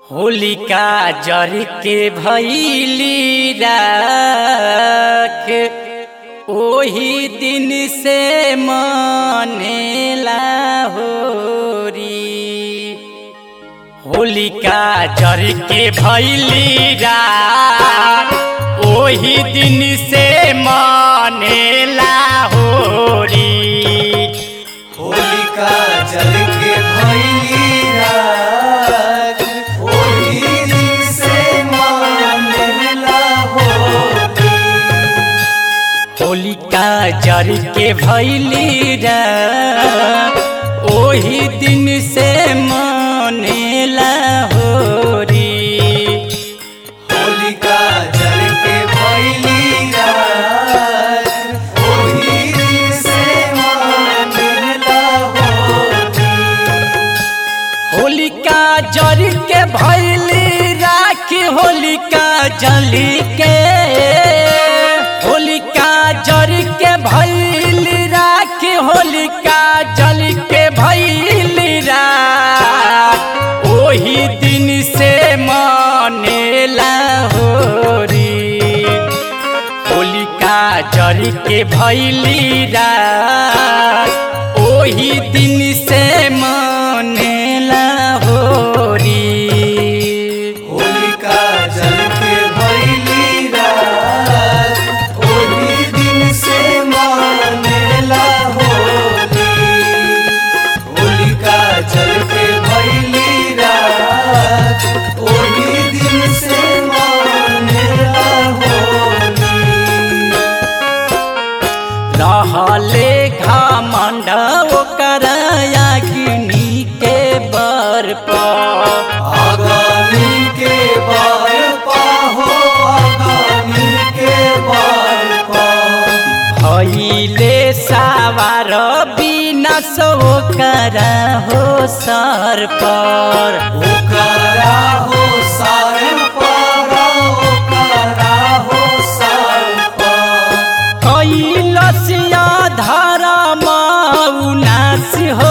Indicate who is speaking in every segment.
Speaker 1: होलिका जर के भैली राख ओही दिन से मनेला होरी होलिका जर के भैली राख ओही दिन से मनेला होरी
Speaker 2: होलिका जल के भैली रात ओही दिन से मानेला होली
Speaker 1: होलिका जर के भैली रात ओही दिन से मनेला होरी
Speaker 2: होलिका जल के भैली रात ओही दिन से मानेला होली
Speaker 1: होलिका जर के भैली राख होलिका जली के होलिका जर के भैली राख होलिका जल के भैली राख ओही दिन से मनेला होरी होलिका जर के भैली रात ओही दिन से मनेला होरी
Speaker 2: होलिका जल के भैली रात ओही दिन से मानेला होली होलिका जल के भैली रात ओही दिन से मानेला होली
Speaker 1: रहले घमंड ओकर अग्नि के बर पर
Speaker 2: आगामी के बार पाहो आगामी के बार पा
Speaker 1: भैले सावार बिना सो कर हो सर पर
Speaker 2: ओकरा हो सार पारा ओकरा हो सार पा
Speaker 1: कैलसिया धर्म उनास हो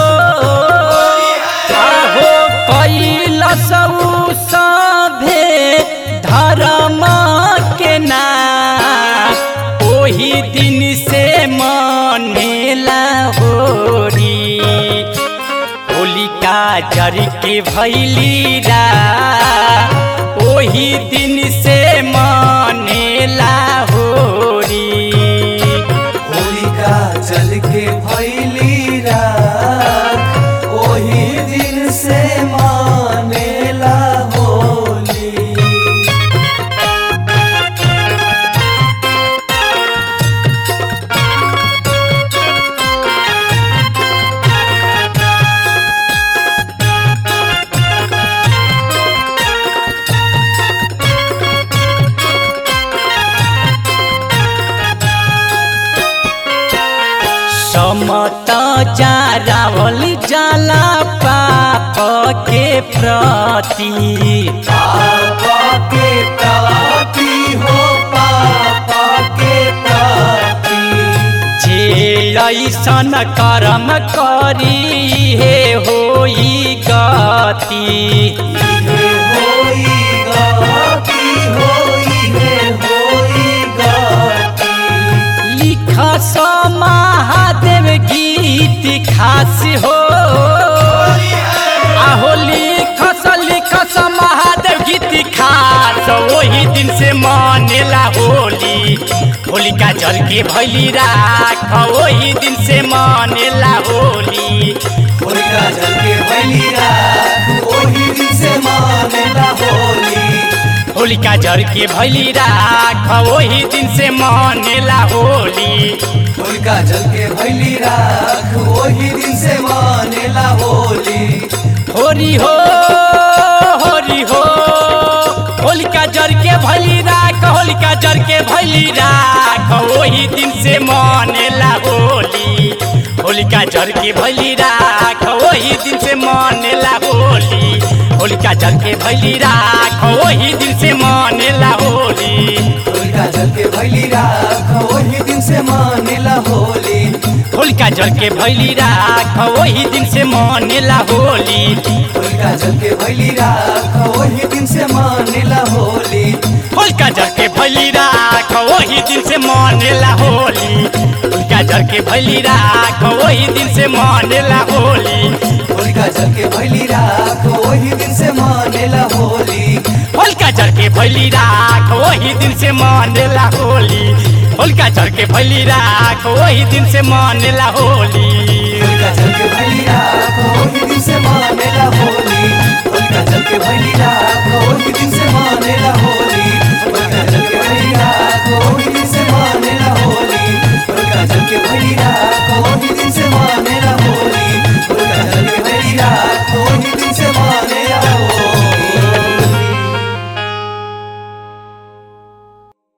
Speaker 1: आहो कैलस सभे धर्म के नाम ओही दिन से मनेला होरी होलिका जर के भैली रा ओही दिन से मनेला होरी
Speaker 2: होलिका जल के भैली रात ओही दिन से मानेला होली
Speaker 1: समत जा रावल जाला पाप के प्रति
Speaker 2: पापा के ताती हो पापा के ताती
Speaker 1: जे ऐसन कर्म करी हे होई गति
Speaker 2: इहे होई गाती होई हे होई गाती
Speaker 1: लिख महादेव गीत खास हो आहो लिख लिख महादेव गीत खास वही दिन से मनेला होली होलिका जल के भैली राख वही दिन से मनेला होली
Speaker 2: होलिका जल के भैली रात ओही दिन से मानेला होली
Speaker 1: होलिका जल के भैली राख वही दिन से मनेला होली
Speaker 2: होलिका जल के भैली रात ओही दिन से मानेला होली
Speaker 1: होरी हो होरी हो होलिका जर के भैली राख होलिका जर के भैली राख वही दिन से मनेला होली होलिका जर के भैली राख वही दिन से मनेला होली होलिका जर के भैली राख वही दिन से मनेला होली
Speaker 2: होलिका जल के भैली रात ओही दिन से मानेला होली
Speaker 1: होलिका जल के भैली राख वही दिन से मनेला होली
Speaker 2: होलिका जल के भैली राख ओही दिन से मानेला होली
Speaker 1: होलिका जर के भैली राख वही दिन से मानेला होली होलिका जर के भैली राख वही दिन से मानेला होली
Speaker 2: होलिका जल के भैली राख वही दिन से मानेला होली
Speaker 1: होलिका जर के भैली राख वही दिन से मानेला होली होलिका जर के भैली राख वही दिन से मानेला होली
Speaker 2: होलिका जल के भैली राख वही दिन से